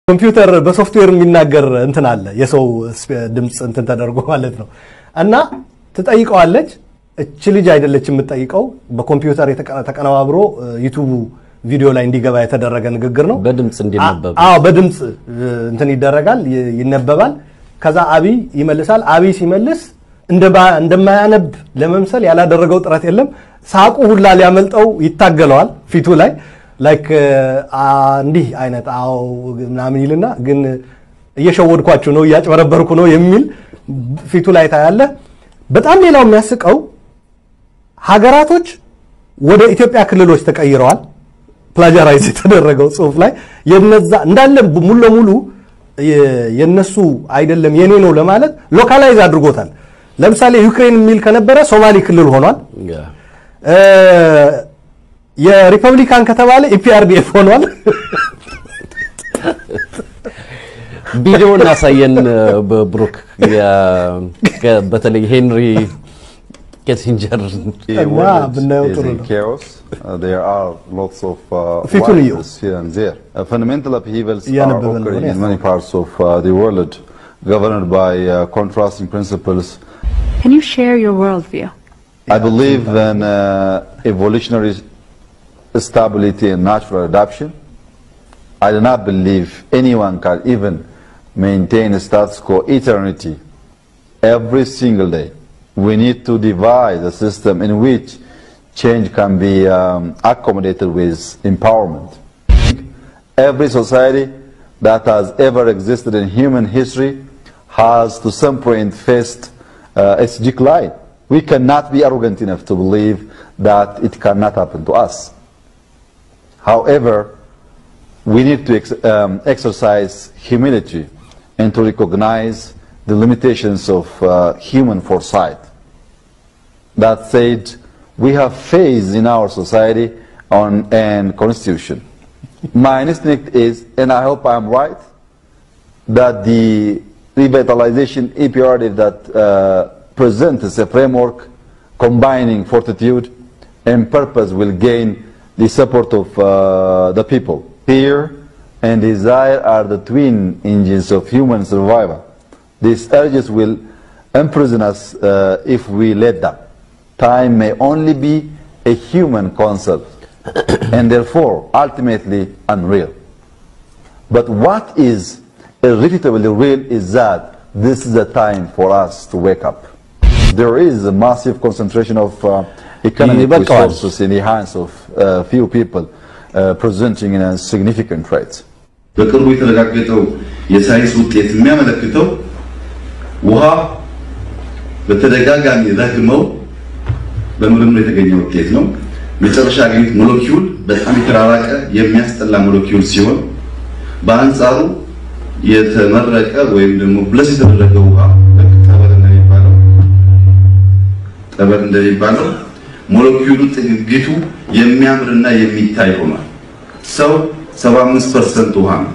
ኮምፒውተር በሶፍትዌር የሚናገር እንትን አለ የሰው ድምፅ እንትን ተደርጎ ማለት ነው። እና ትጠይቀዋለች። እች ልጅ አይደለች የምትጠይቀው፣ በኮምፒውተር ተቀነባብሮ ዩቱቡ ቪዲዮ ላይ እንዲገባ የተደረገ ንግግር ነው። በድምፅ እንዲነበብ አዎ፣ በድምፅ እንትን ይደረጋል፣ ይነበባል። ከዛ አብይ ይመልሳል። አብይ ሲመልስ እንደማያነብ ለመምሰል ያላደረገው ጥረት የለም። ሳቁ ሁላ ሊያመልጠው ይታገለዋል ፊቱ ላይ ላይክ እንዲህ አይነት አዎ ምናምን ይልና ግን እየሸወድኳችሁ ነው እያጭበረበርኩ ነው የሚል ፊቱ ላይ ታያለ። በጣም ሌላው የሚያስቀው ሀገራቶች ወደ ኢትዮጵያ ክልሎች ተቀይረዋል። ፕላጃራይዝ የተደረገው ጽሁፍ ላይ የነዛ እንዳለ ሙሉ ለሙሉ የነሱ አይደለም የኔ ነው ለማለት ሎካላይዝ አድርጎታል። ለምሳሌ ዩክሬን የሚል ከነበረ ሶማሌ ክልል ሆኗል። የሪፐብሊካን ከተባለ ኢፒአርዲኤፍ ሆኗል። ቪዲዮውን አሳየን ብሩክ። በተለይ ሄንሪ ኬሲንጀር እና ብናየው ጥሩ ነው። chaos. Uh, there are lots of uh, ፊቱን እየው። violence here and there. Uh, fundamental upheavals are እያነበበ ነው occurring እኔ in many parts of uh, the world, governed by uh, contrasting principles. Can you share your worldview? I believe in uh, evolutionary stability and natural adaptation. I do not believe anyone can even maintain a status quo eternity every single day. We need to devise a system in which change can be um, accommodated with empowerment. Every society that has ever existed in human history has to some point faced uh, its decline. We cannot be arrogant enough to believe that it cannot happen to us. However, we need to ex um, exercise humility and to recognize the limitations of uh, human foresight. That said, we have faith in our society on and constitution. My instinct is, and I hope I'm right, that the revitalization imperative that uh, presents a framework combining fortitude and purpose will gain the support of uh, the people. Fear and desire are the twin engines of human survival. These urges will imprison us uh, if we let them. Time may only be a human concept and therefore ultimately unreal. But what is irrefutably real is that this is a time for us to wake up. There is a massive concentration of uh, economic ይበቃዋል። resources in the hands of uh, few people, uh, presenting a significant threat. በቅርቡ የተረጋገጠው የሳይንስ ውጤት የሚያመለክተው ውሃ በተደጋጋሚ ረግመው በምርምር የተገኘ ውጤት ነው። መጨረሻ ያገኙት ሞለኪውል በጣም የተራራቀ የሚያስጠላ ሞለኪውል ሲሆን በአንጻሩ የተመረቀ ወይም ደግሞ ብለስ የተደረገ ውሃ ልክ ጠበል እንደሚባለው ጠበል እንደሚባለው ሞለኪውሉ ጥግግቱ የሚያምርና የሚታይ ሆኗል። ሰው 75% ውሃ ነው፣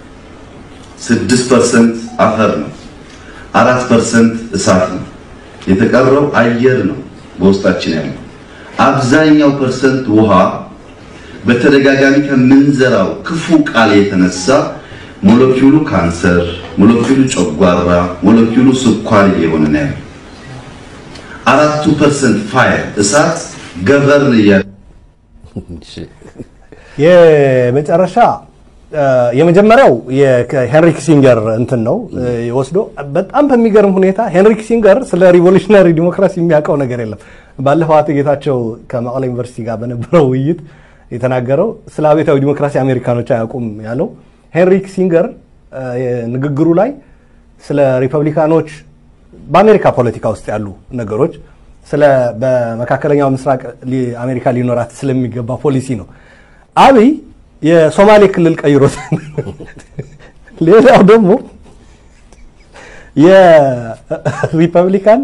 6% አፈር ነው፣ 4% እሳት ነው፣ የተቀረው አየር ነው በውስጣችን ያለው። አብዛኛው ፐርሰንት ውሃ በተደጋጋሚ ከምንዘራው ክፉ ቃል የተነሳ ሞለኪውሉ ካንሰር፣ ሞለኪውሉ ጨጓራ፣ ሞለኪውሉ ስኳር እየሆነ ነው ያለው። አራቱ ፐርሰንት ፋየር እሳት ገቨርን እያለ የመጨረሻ የመጀመሪያው የሄንሪ ኪሲንገር እንትን ነው ወስዶ በጣም በሚገርም ሁኔታ ሄንሪ ኪሲንገር ስለ ሪቮሉሽነሪ ዲሞክራሲ የሚያውቀው ነገር የለም። ባለፈው አቶ ጌታቸው ከመቀሌ ዩኒቨርሲቲ ጋር በነበረው ውይይት የተናገረው ስለ አብዮታዊ ዲሞክራሲ አሜሪካኖች አያውቁም ያለው ሄንሪ ኪሲንገር ንግግሩ ላይ ስለ ሪፐብሊካኖች በአሜሪካ ፖለቲካ ውስጥ ያሉ ነገሮች ስለ በመካከለኛው ምስራቅ ሊ- አሜሪካ ሊኖራት ስለሚገባ ፖሊሲ ነው። አብይ የሶማሌ ክልል ቀይሮት፣ ሌላው ደግሞ የሪፐብሊካን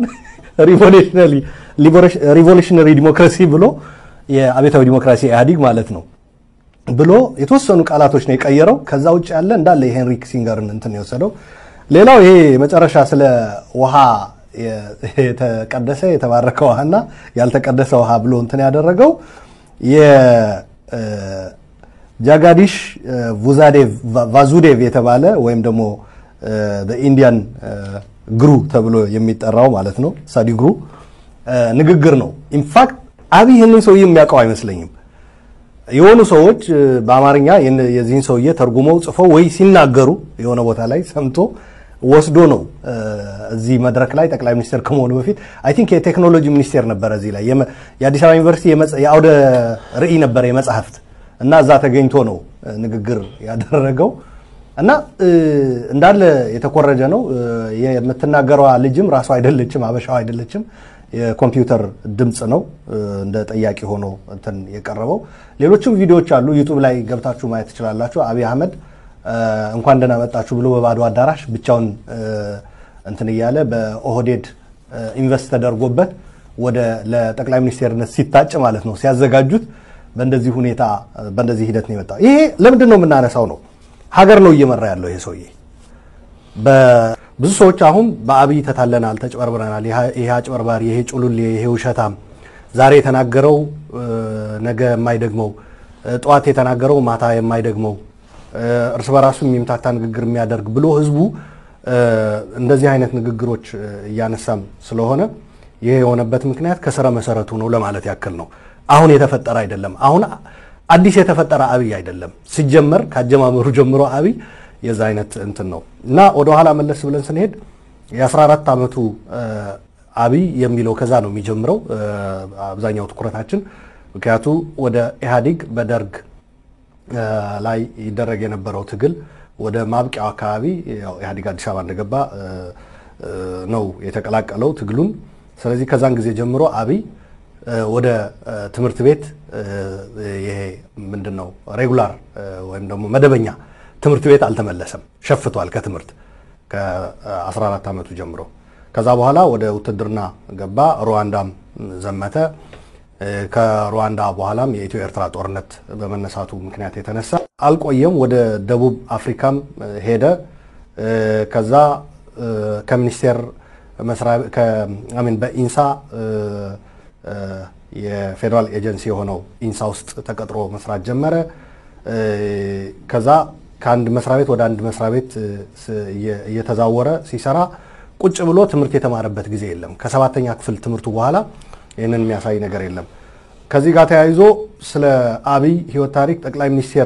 ሪቮሉሽነሪ ዲሞክራሲ ብሎ የአብዮታዊ ዲሞክራሲ ኢህአዲግ ማለት ነው ብሎ የተወሰኑ ቃላቶች ነው የቀየረው። ከዛ ውጭ ያለ እንዳለ የሄንሪ ኪሲንገርን እንትን የወሰደው። ሌላው ይሄ መጨረሻ ስለ ውሃ የ- የተቀደሰ የተባረከ ውሃና ያልተቀደሰ ውሃ ብሎ እንትን ያደረገው የ- እ፣ ጃጋዲሽ ቡዛዴቭ ቫዙዴቭ የተባለ ወይም ደግሞ ኢንዲያን ግሩ ተብሎ የሚጠራው ማለት ነው ሳዲ ግሩ ንግግር ነው። ኢንፋክት አብይ ይህንን ሰውዬ የሚያውቀው አይመስለኝም። የሆኑ ሰዎች በአማርኛ የዚህን ሰውዬ ተርጉመው ጽፈው ወይ ሲናገሩ የሆነ ቦታ ላይ ሰምቶ ወስዶ ነው እዚህ መድረክ ላይ ጠቅላይ ሚኒስትር ከመሆኑ በፊት አይ ቲንክ የቴክኖሎጂ ሚኒስቴር ነበረ እዚህ ላይ የአዲስ አበባ ዩኒቨርሲቲ የአውደ ርዕይ ነበረ የመጽሐፍት እና እዛ ተገኝቶ ነው ንግግር ያደረገው እና እንዳለ የተኮረጀ ነው። የምትናገረዋ ልጅም ራሷ አይደለችም፣ አበሻው አይደለችም። የኮምፒውተር ድምፅ ነው እንደ ጠያቂ ሆኖ እንትን የቀረበው። ሌሎችም ቪዲዮዎች አሉ፣ ዩቱብ ላይ ገብታችሁ ማየት ትችላላችሁ። አብይ አህመድ እንኳን ደህና መጣችሁ ብሎ በባዶ አዳራሽ ብቻውን እንትን እያለ በኦህዴድ ኢንቨስት ተደርጎበት ወደ ለጠቅላይ ሚኒስቴርነት ሲታጭ ማለት ነው ሲያዘጋጁት በእንደዚህ ሁኔታ በእንደዚህ ሂደት ነው የመጣው። ይሄ ለምንድን ነው የምናነሳው ነው ሀገር ነው እየመራ ያለው ይሄ ሰውዬ። ብዙ ሰዎች አሁን በአብይ ተታለናል፣ ተጭበርብረናል፣ ይሄ አጭበርባሪ፣ ይሄ ጩሉሌ፣ ይሄ ውሸታም፣ ዛሬ የተናገረው ነገ የማይደግመው፣ ጠዋት የተናገረው ማታ የማይደግመው፣ እርስ በራሱ የሚምታታ ንግግር የሚያደርግ ብሎ ህዝቡ እንደዚህ አይነት ንግግሮች እያነሳም ስለሆነ ይሄ የሆነበት ምክንያት ከስረ መሰረቱ ነው ለማለት ያክል ነው። አሁን የተፈጠረ አይደለም። አሁን አዲስ የተፈጠረ አብይ አይደለም። ሲጀመር ከአጀማመሩ ጀምሮ አብይ የዛ አይነት እንትን ነው እና ወደኋላ መለስ ብለን ስንሄድ የ14 ዓመቱ አብይ የሚለው ከዛ ነው የሚጀምረው አብዛኛው ትኩረታችን። ምክንያቱ ወደ ኢህአዴግ በደርግ ላይ ይደረግ የነበረው ትግል ወደ ማብቂያው አካባቢ ያው ኢህአዴግ አዲስ አበባ እንደገባ ነው የተቀላቀለው ትግሉን። ስለዚህ ከዛን ጊዜ ጀምሮ አብይ ወደ ትምህርት ቤት ይሄ ምንድን ነው ሬጉላር ወይም ደግሞ መደበኛ ትምህርት ቤት አልተመለሰም። ሸፍቷል ከትምህርት ከ14 ዓመቱ ጀምሮ። ከዛ በኋላ ወደ ውትድርና ገባ። ሩዋንዳም ዘመተ። ከሩዋንዳ በኋላም የኢትዮ ኤርትራ ጦርነት በመነሳቱ ምክንያት የተነሳ አልቆየም። ወደ ደቡብ አፍሪካም ሄደ። ከዛ ከሚኒስቴር በኢንሳ የፌዴራል ኤጀንሲ የሆነው ኢንሳ ውስጥ ተቀጥሮ መስራት ጀመረ። ከዛ ከአንድ መስሪያ ቤት ወደ አንድ መስሪያ ቤት እየተዛወረ ሲሰራ ቁጭ ብሎ ትምህርት የተማረበት ጊዜ የለም። ከሰባተኛ ክፍል ትምህርቱ በኋላ ይህንን የሚያሳይ ነገር የለም። ከዚህ ጋር ተያይዞ ስለ አብይ ሕይወት ታሪክ ጠቅላይ ሚኒስቴር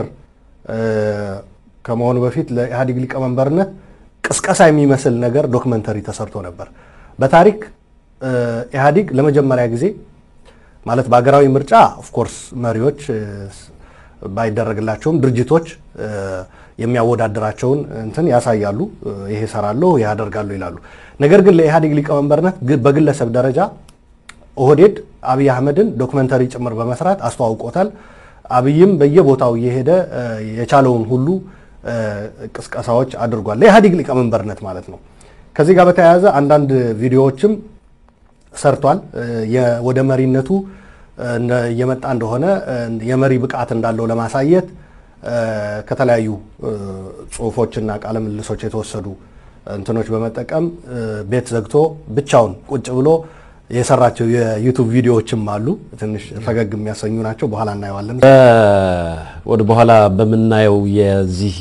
ከመሆኑ በፊት ለኢህአዴግ ሊቀመንበርነት ቅስቀሳ የሚመስል ነገር ዶክመንተሪ ተሰርቶ ነበር። በታሪክ ኢህአዴግ ለመጀመሪያ ጊዜ ማለት በሀገራዊ ምርጫ ኦፍኮርስ መሪዎች ባይደረግላቸውም ድርጅቶች የሚያወዳድራቸውን እንትን ያሳያሉ። ይሄ እሰራለሁ፣ ይሄ አደርጋለሁ ይላሉ። ነገር ግን ለኢህአዴግ ሊቀመንበርነት በግለሰብ ደረጃ ኦህዴድ አብይ አህመድን ዶክመንተሪ ጭምር በመስራት አስተዋውቆታል። አብይም በየቦታው እየሄደ የቻለውን ሁሉ ቅስቀሳዎች አድርጓል። ለኢህአዴግ ሊቀመንበርነት ማለት ነው። ከዚህ ጋር በተያያዘ አንዳንድ ቪዲዮዎችም ሰርቷል። ወደ መሪነቱ እየመጣ እንደሆነ የመሪ ብቃት እንዳለው ለማሳየት ከተለያዩ ጽሁፎችና ቃለ ምልሶች የተወሰዱ እንትኖች በመጠቀም ቤት ዘግቶ ብቻውን ቁጭ ብሎ የሰራቸው የዩቱብ ቪዲዮዎችም አሉ። ትንሽ ፈገግ የሚያሰኙ ናቸው። በኋላ እናየዋለን። ወደ በኋላ በምናየው የዚህ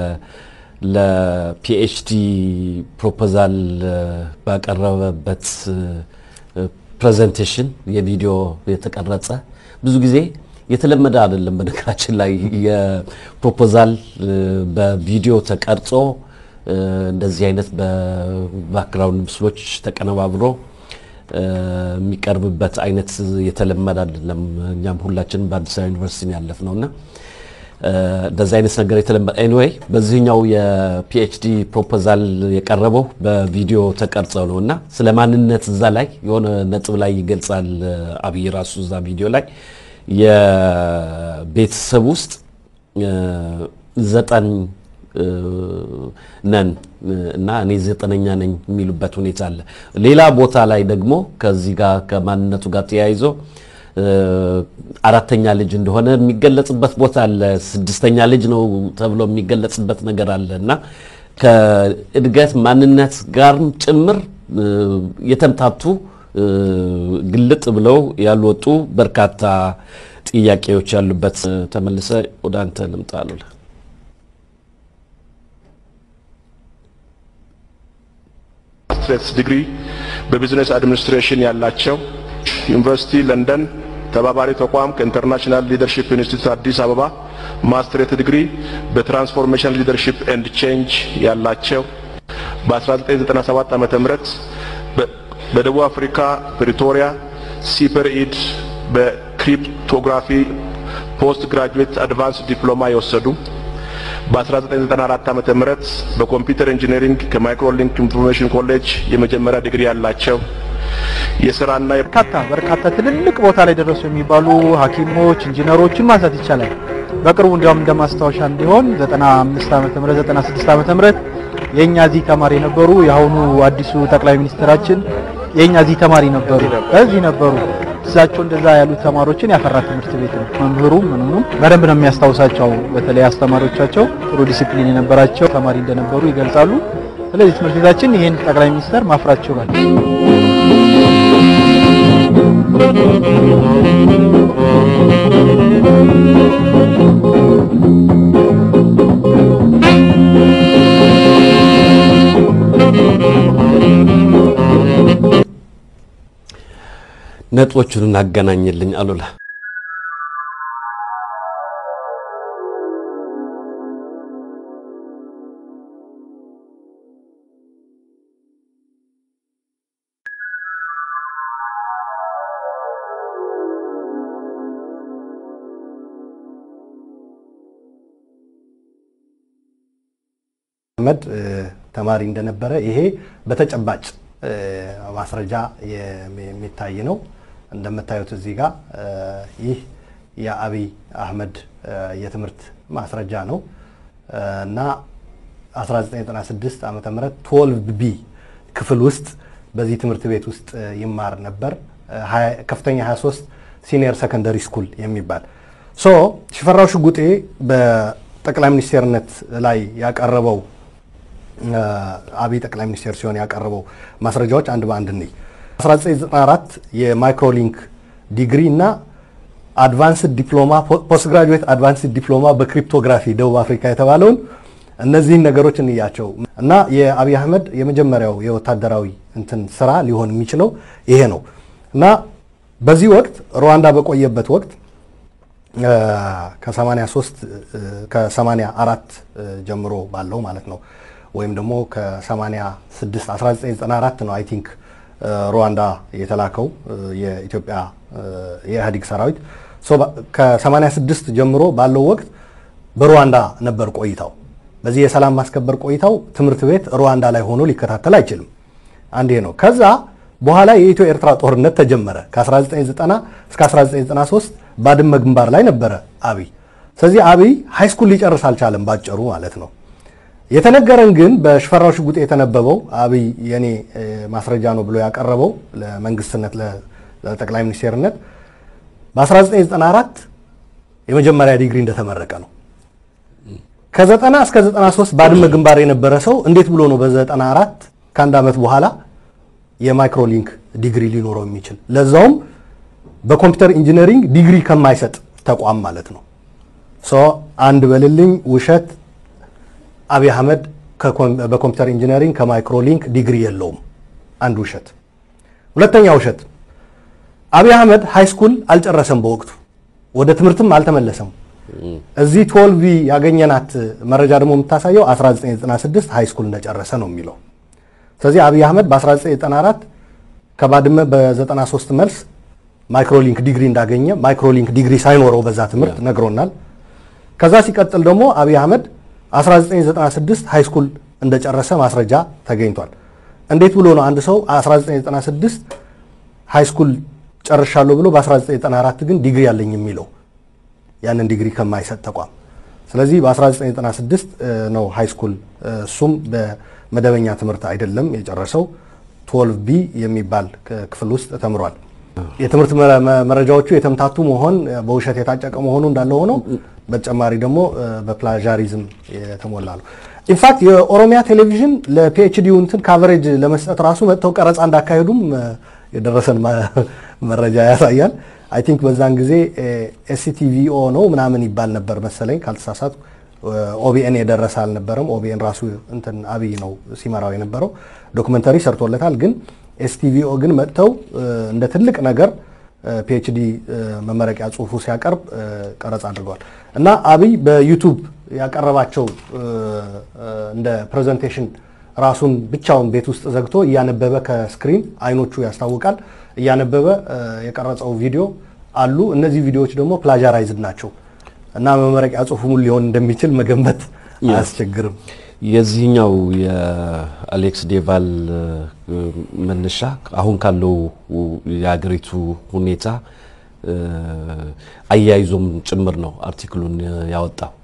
ለፒኤችዲ ፕሮፖዛል ባቀረበበት ፕሬዘንቴሽን የቪዲዮ የተቀረጸ ብዙ ጊዜ የተለመደ አይደለም። በነገራችን ላይ የፕሮፖዛል በቪዲዮ ተቀርጾ እንደዚህ አይነት በባክግራውንድ ምስሎች ተቀነባብሮ የሚቀርብበት አይነት የተለመደ አይደለም። እኛም ሁላችንም በአዲስ አበባ ዩኒቨርሲቲ ያለፍ ነው እና እንደዚህ አይነት ነገር የተለመደ ኤኒዌይ፣ በዚህኛው የፒኤችዲ ፕሮፖዛል የቀረበው በቪዲዮ ተቀርጸው ነው እና ስለ ማንነት እዛ ላይ የሆነ ነጥብ ላይ ይገልጻል አብይ ራሱ እዛ ቪዲዮ ላይ የቤተሰብ ውስጥ ዘጠኝ ነን እና እኔ ዘጠነኛ ነኝ የሚሉበት ሁኔታ አለ። ሌላ ቦታ ላይ ደግሞ ከዚህ ጋር ከማንነቱ ጋር ተያይዞ አራተኛ ልጅ እንደሆነ የሚገለጽበት ቦታ አለ። ስድስተኛ ልጅ ነው ተብሎ የሚገለጽበት ነገር አለ እና ከእድገት ማንነት ጋርም ጭምር የተምታቱ ግልጥ ብለው ያልወጡ በርካታ ጥያቄዎች ያሉበት ተመልሰ ወደ አንተ ልምጣ አሉላ። ማስትሬትስ ዲግሪ በቢዝነስ አድሚኒስትሬሽን ያላቸው ዩኒቨርሲቲ ለንደን ተባባሪ ተቋም ከኢንተርናሽናል ሊደርሺፕ ኢንስቲትዩት አዲስ አበባ ማስትሬት ዲግሪ በትራንስፎርሜሽን ሊደርሺፕ ኤንድ ቼንጅ ያላቸው በ1997 ዓመተ ምህረት በደቡብ አፍሪካ ፕሪቶሪያ ሲፐር ኢድ በክሪፕቶግራፊ ፖስት ግራጁዌት አድቫንስ ዲፕሎማ የወሰዱ በ1994 ዓመተ ምህረት በኮምፒውተር ኢንጂነሪንግ ከማይክሮሊንክ ኢንፎርሜሽን ኮሌጅ የመጀመሪያ ዲግሪ ያላቸው የስራና በርካታ በርካታ ትልልቅ ቦታ ላይ ደረሱ የሚባሉ ሐኪሞች ኢንጂነሮችን ማንሳት ይቻላል። በቅርቡ እንዲያውም እንደ ማስታወሻ እንዲሆን 95 ዓመተ ምህረት 96 ዓመተ ምህረት የኛ እዚህ ተማሪ ነበሩ። የአሁኑ አዲሱ ጠቅላይ ሚኒስትራችን የኛ እዚህ ተማሪ ነበሩ፣ እዚህ ነበሩ። እሳቸው እንደዛ ያሉት ተማሪዎችን ያፈራ ትምህርት ቤት ነው። መምህሩም ምንም በደንብ ነው የሚያስታውሳቸው። በተለይ አስተማሪዎቻቸው ጥሩ ዲሲፕሊን የነበራቸው ተማሪ እንደነበሩ ይገልጻሉ። ስለዚህ ትምህርት ቤታችን ይህን ጠቅላይ ሚኒስተር ማፍራት ችሏል። ነጥቦቹን እናገናኝልኝ አሉላ። አህመድ ተማሪ እንደነበረ ይሄ በተጨባጭ ማስረጃ የሚታይ ነው። እንደምታዩት እዚህ ጋር ይህ የአብይ አህመድ የትምህርት ማስረጃ ነው እና 1996 ዓመተ ምህረት 12 ቢ ክፍል ውስጥ በዚህ ትምህርት ቤት ውስጥ ይማር ነበር። ከፍተኛ 23 ሲኒየር ሰከንደሪ ስኩል የሚባል ሶ ሽፈራው ሽጉጤ በጠቅላይ ሚኒስቴርነት ላይ ያቀረበው አብይ ጠቅላይ ሚኒስቴር ሲሆን ያቀረበው ማስረጃዎች አንድ በአንድ እንይ። 1994 የማይክሮሊንክ ዲግሪ እና አድቫንስድ ዲፕሎማ ፖስት ግራጁዌት አድቫንስድ ዲፕሎማ በክሪፕቶግራፊ ደቡብ አፍሪካ የተባለውን እነዚህን ነገሮች እንያቸው እና የአብይ አህመድ የመጀመሪያው የወታደራዊ እንትን ስራ ሊሆን የሚችለው ይሄ ነው እና በዚህ ወቅት ሩዋንዳ በቆየበት ወቅት ከ83 ከ84 ጀምሮ ባለው ማለት ነው ወይም ደግሞ ከ86 1994 ነው አይ ቲንክ ሩዋንዳ የተላከው የኢትዮጵያ የኢህአዴግ ሰራዊት ከ86 ጀምሮ ባለው ወቅት በሩዋንዳ ነበር ቆይታው። በዚህ የሰላም ማስከበር ቆይታው ትምህርት ቤት ሩዋንዳ ላይ ሆኖ ሊከታተል አይችልም። አንዴ ነው። ከዛ በኋላ የኢትዮ ኤርትራ ጦርነት ተጀመረ። ከ1990 እስከ 1993 ባድመ ግንባር ላይ ነበረ አብይ። ስለዚህ አብይ ሃይስኩል ሊጨርስ አልቻለም ባጭሩ ማለት ነው። የተነገረን ግን በሽፈራው ሽጉጤ የተነበበው አብይ የኔ ማስረጃ ነው ብሎ ያቀረበው ለመንግስትነት ለጠቅላይ ሚኒስቴርነት በ1994 የመጀመሪያ ዲግሪ እንደተመረቀ ነው። ከ90 እስከ 93 ባድመ ግንባር የነበረ ሰው እንዴት ብሎ ነው በ94 ከአንድ ዓመት በኋላ የማይክሮሊንክ ዲግሪ ሊኖረው የሚችል ለዛውም በኮምፒውተር ኢንጂነሪንግ ዲግሪ ከማይሰጥ ተቋም ማለት ነው። ሶ አንድ በልልኝ ውሸት አብይ አህመድ በኮምፒውተር ኢንጂነሪንግ ከማይክሮሊንክ ዲግሪ የለውም። አንድ ውሸት። ሁለተኛ ውሸት አብይ አህመድ ሃይ ስኩል አልጨረሰም። በወቅቱ ወደ ትምህርትም አልተመለሰም። እዚህ ቶልቪ ያገኘናት መረጃ ደግሞ የምታሳየው 1996 ሃይ ስኩል እንደጨረሰ ነው የሚለው። ስለዚህ አብይ አህመድ በ1994 ከባድመ በ93 መልስ ማይክሮሊንክ ዲግሪ እንዳገኘ ማይክሮሊንክ ዲግሪ ሳይኖረው በዛ ትምህርት ነግሮናል። ከዛ ሲቀጥል ደግሞ አብይ አህመድ 1996 ሃይ ስኩል እንደጨረሰ ማስረጃ ተገኝቷል። እንዴት ብሎ ነው አንድ ሰው 1996 ሃይ ስኩል ጨርሻለሁ ብሎ በ1994 ግን ዲግሪ ያለኝ የሚለው ያንን ዲግሪ ከማይሰጥ ተቋም? ስለዚህ በ1996 ነው ሃይ ስኩል እሱም በመደበኛ ትምህርት አይደለም የጨረሰው 12 ቢ የሚባል ክፍል ውስጥ ተምሯል። የትምህርት መረጃዎቹ የተምታቱ መሆን በውሸት የታጨቀ መሆኑ እንዳለ ሆኖ በተጨማሪ ደግሞ በፕላዣሪዝም የተሞላ ነው። ኢንፋክት የኦሮሚያ ቴሌቪዥን ለፒኤችዲው እንትን ካቨሬጅ ለመስጠት ራሱ መጥተው ቀረጻ እንዳካሄዱም የደረሰን መረጃ ያሳያል። አይ ቲንክ በዛን ጊዜ ኤስሲቲቪኦ ነው ምናምን ይባል ነበር መሰለኝ ካልተሳሳት ኦቢኤን የደረሰ አልነበረም። ኦቢኤን ራሱ እንትን አብይ ነው ሲመራው የነበረው ዶክመንተሪ ሰርቶለታል። ግን ኤስቲቪኦ ግን መጥተው እንደ ትልቅ ነገር ፒኤችዲ መመረቂያ ጽሁፉ ሲያቀርብ ቀረጻ አድርገዋል እና አብይ በዩቱብ ያቀረባቸው እንደ ፕሬዘንቴሽን ራሱን ብቻውን ቤት ውስጥ ዘግቶ እያነበበ ከስክሪን አይኖቹ ያስታውቃል እያነበበ የቀረጸው ቪዲዮ አሉ። እነዚህ ቪዲዮዎች ደግሞ ፕላጃራይዝድ ናቸው እና መመረቂያ ጽሁፉ ምን ሊሆን እንደሚችል መገንበት አያስቸግርም። የዚህኛው የአሌክስ ዴቫል መነሻ አሁን ካለው የሀገሪቱ ሁኔታ አያይዞም ጭምር ነው አርቲክሉን ያወጣው።